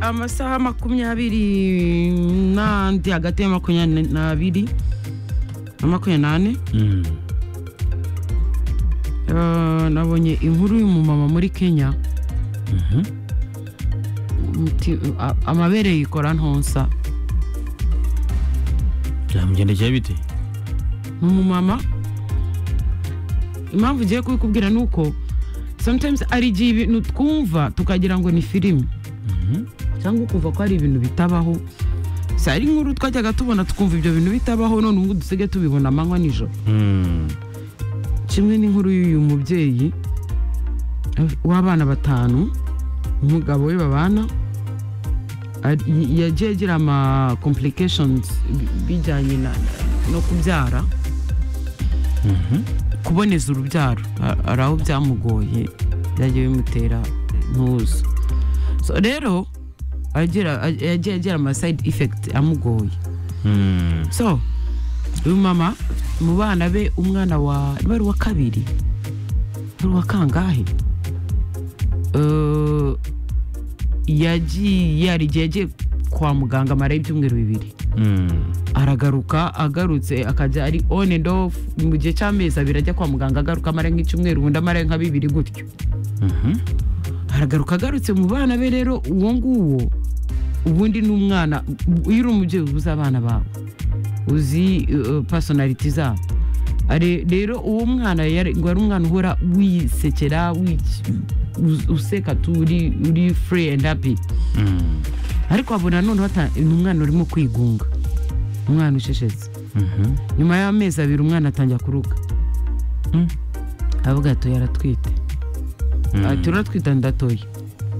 amasaha makumyabiri n'andi hagati ya makumyabiri n'abiri na makumyabiri n'ane Eh, nabonye inkuru y'umumama muri kenya Muti- a- amabere yikora ntonsa byamugendekeye bite ni umumama impamvu ugiye kubikubwira ni uko sometimes hari igihe ibintu twumva tukagira ngo ni filime cyangwa ukumva ko hari ibintu bitabaho si ari nkuru twajyaga tubona tukumva ibyo bintu bitabaho none ubu dusigaye tubibona amanywa nijoro Mm. kimwe n'inkuru y'uyu mubyeyi eh, w'abana batanu umugabo we babana ari- y- yagiye agira ama complications bi- bijyanye na- no kubyara kuboneza urubyaro ha- hari aho byamugoye byagiye bimutera ntuzo so rero agira- a- yagiye agira ama side effect amugoye Mm. so uyu mama mu bana be umwana wa wari uwa kabiri wari uwa kangahe Eh, yagiye hari igihe yagiye kwa muganga amarayo ibyumweru bibiri Mm. aragaruka agarutse akajya ari on and off mu gihe cy'amezi abiri ajya kwa muganga agaruka amara nk'icyumweru ubundi amara nka bibiri gutyo Mhm. aragaruka agarutse mu bana be rero uwo nguwo ubundi ni umwana iyo uri umubyeyi uba uzi abana bawe uzi uh, personality zabo Are- rero uwo mwana yari ngo ari umwana uhora wisekera wiki- us- useka tu uri uri free and happy Mm. ariko abona noneho ata- ni umwana urimo kwigunga umwana usheshetse Mhm. nyuma y'amezi abiri umwana atangira kuruka Mm. avuga ati yaratwite Mm. ati uratwita ndatoye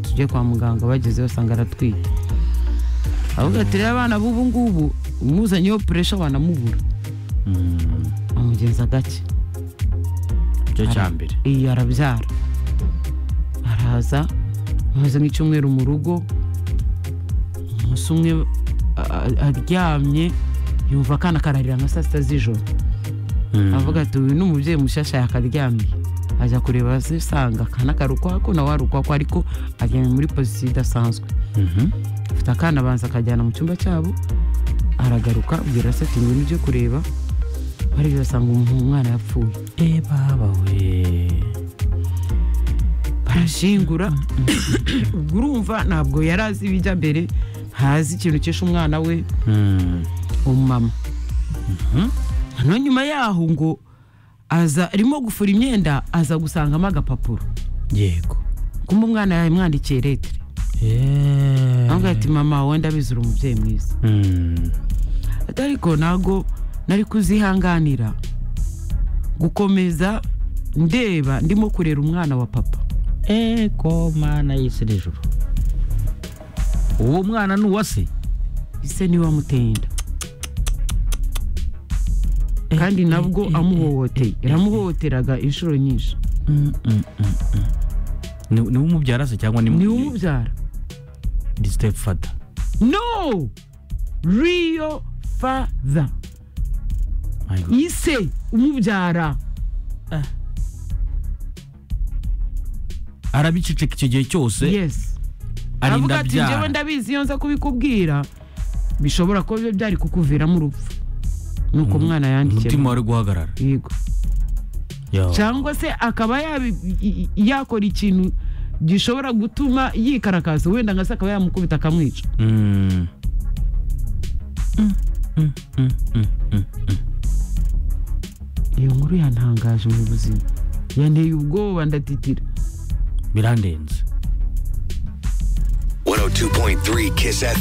tujye kwa muganga bagezeyo basanga aratwite avuga ati rero abana b'ubu ngubu umuzanyeho puresha wanamubura Mm. amugenza gake icyo cya mbere iyi arabyara araza amaze nk'icyumweru mu rugo umunsi umwe a- a- aryamye yumva akana kararira nka saa sita z'ijoro Mm. avuga ati uyu ni umubyeyi mushasha yakaryamiye ajya kureba asanga akana kari ukwako nawe ari ukwako ariko aryamye muri pozisiyo idasanzwe Mhm. afite akana abanza akajyana mu cyumba cyabo aragaruka abwira se ati ngwino ujye kureba barebye basanga umu- umwana yapfuye Eh, baba we barashingura ubwo urumva ntabwo yari azi ibijya mbere ntazi ikintu cyishe umwana we Mm. umumama noneho nyuma yaho ngo aza arimo gufura imyenda aza gusangamo agapapuro yego kumba umwana yamwandikiye letire Eh. avuga ati mama wenda abizura umubyeyi mwiza Mm. Ati, ariko ntago nari kuzihanganira gukomeza ndeba ndimo kurera umwana wa papa Eh, ko mana y'isi n'ijuru uwo mwana ni uwa se ise niwe wamuteye inda kandi nabwo amuhohoteye iramuhohoteraga inshuro nyinshi Mm, mm, mm, mm. Ni- niwe umubyara se cyangwa ni niwe umubyara ni step fata no real father ise umubyara arabiceceka icyo gihe cyose yes arinda avuga ati njyewe abyara ndabizi iyo nza kubikubwira bishobora kuba biba byari kukuviramo urupfu nuko umwana yandikiye umutima wari guhagarara yego Yo. cyangwa se akaba yabi- i- i- yakora ikintu gishobora gutuma yikarakaza wenda nka se akaba yamukubita akamwica Mm. Mm, mm, mm, mm, mm, mm. iyo nkuru yantangaje mu buzima yanteye ubwoba ndatitira birandenze 102.3 Kiss FM.